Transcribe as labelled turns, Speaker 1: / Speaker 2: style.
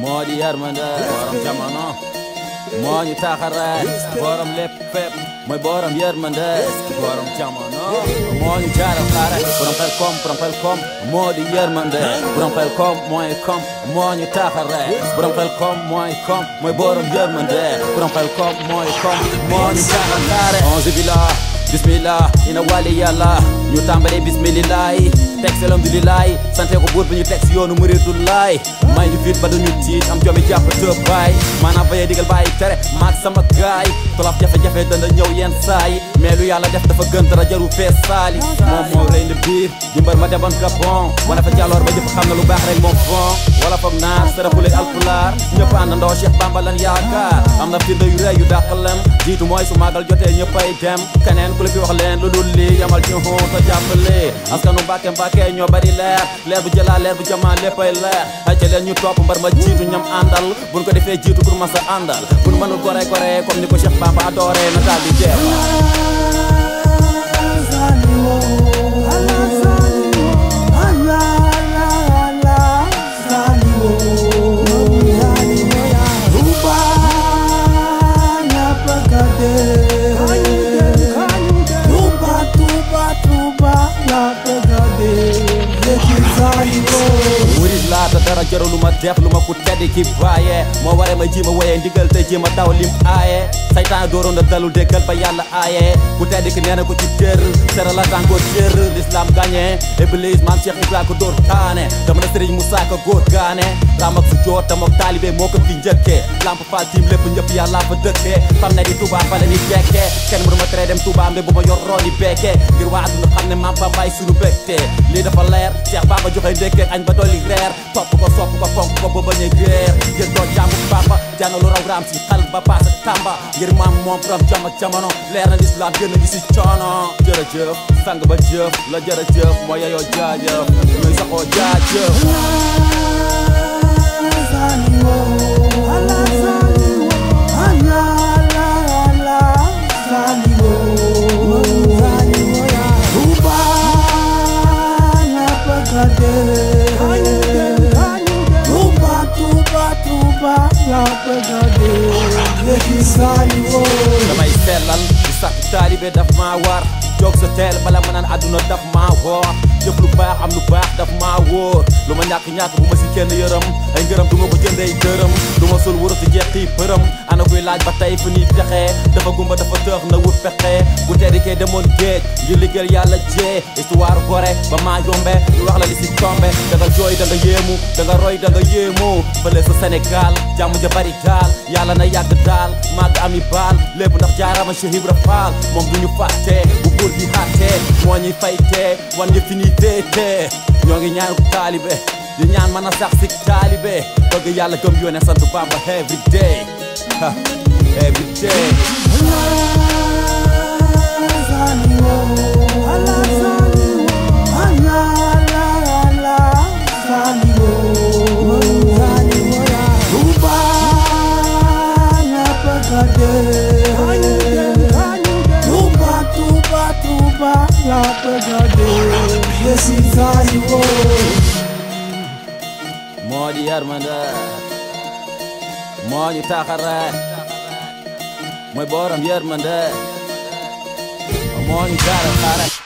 Speaker 1: moo di yërmande borom jamono moo ñu taxare borom lépp fépp mooy borom yërmande borom jamono moo ñu jaaral xaare borom xel kom borom xel kom moo di yërmande borom xel kom mooy kom moo ñu taxare borom xel kom mooy kom mooy borom yërmande borom xel kom mooy kom moo ñu jaaral xaare onze billah bismillah ina wali yàlla ñu tàmbali bismillahi teg si alhamdulilahi sante ko buur bi ñu teg si yoonu muridulaay may ñu fit ba duñu tiit am joomi jàpp tëb baay maanaam bayee digal bàyyi tere maag sama gaay tolof jafe-jafe dana ñëw yenn saa yi mais lu yàlla def dafa gën dara jaru fees saali moom moo rëy na biir di mbër ma demoon Gabon wana fa jàlloor ba ñëpp xam na lu baax rek moom bon wala foog naar saraxule alpulaar ñëpp àndandoo Cheikh Bamba lan yaakaar am na firnde yu rëy yu dàq lem jiitu mooy su màggal jotee ñëppay dem keneen ku la fi wax leen lu dul lii yamal ci xóot a jàppale askanu Mbàkke Mbàkke ñoo bari leer leer bu jëlaa leer bu jamaa léppay leer ay ca leen ñu topp mbar ma jiitu ñam àndal buñ ko defee jiitu pour ma sa àndal buñ mënul gore gore comme ni ko Cheikh Bamba adoré na daal di jeex murid laa te dara jaru lu ma def lu ma ku tedd ki bàyyee moo waree ma ji ma woyee ndigal te ji ma daw lim aaye saytaan dooroon na dalul déggal ba yàlla aaye ku tedd ki nee na ko ci tër sera la tàngoo tër l'islam gagné iblis maam Cheikh Ibrahima ko dóor taane dama na Serigne Moussa ko góor gaane ram ak su joot tam ak taalibe moo ko fi njëkkee lamp faal tiim lépp ñëpp yàlla fa dëkkee xam ne di Touba fa la ni jekkee kenn mënu ma tere dem Touba mbe bu ma yor rooni bekkee ngir waa àdduna xam ne maam fa bàyyi suñu bégtee lii dafa leer Cheikh Baba joxe ndékkee añ ba dolli reer topp ko sopp ko fonk ko ba bañ a réer ngir doon jàmbu papa jànga lu raw raam si xal ba paasa tamba ngir maam moom borom jam ak jamono leer na lislaam gën a ngi si coono jërëjëf sang ba jëf la jërëjëf moo yeyoo jaajëf ñooy saxoo jaajëf damay sellal di sax taalibe daf maa war jóg sa teel bala ma naan àdduna daf maa woor jëf lu baax am lu baax daf maa wóor lu ma ñàkk-ñàkk bu ma si kenn yërëm ay ngërëm du ma ko jëndee dërëm du ma sul wurus di jeexi përëm ana kuy laaj ba tey fu ñuy texee dafa gumba dafa tëx na wut pexe bu teddi kee demoon géej ngir liggéeyal yàlla jee histoire gore ba maa yombe ñu wax la li si tombe da nga jooy da nga yéemu da nga roy da nga yéemoo fële sa Sénégal jàmm ja bari daal yàlla na yàgg daal màgg ami baal lépp ndax jaarama Cheikh Ibra Fall moom du ñu fàtte bu buur bi xàttee moo ñuy faytee wan ñu fi ñuy téetee ñoo ngi ñaan taalibe di ñaan mën a sax si taalibe bëgg yàlla gëm yoone sant Bamba every day ha every day moo di yërmande moo ñu taxare mooy borom yërmande moo ñu jaaral xaare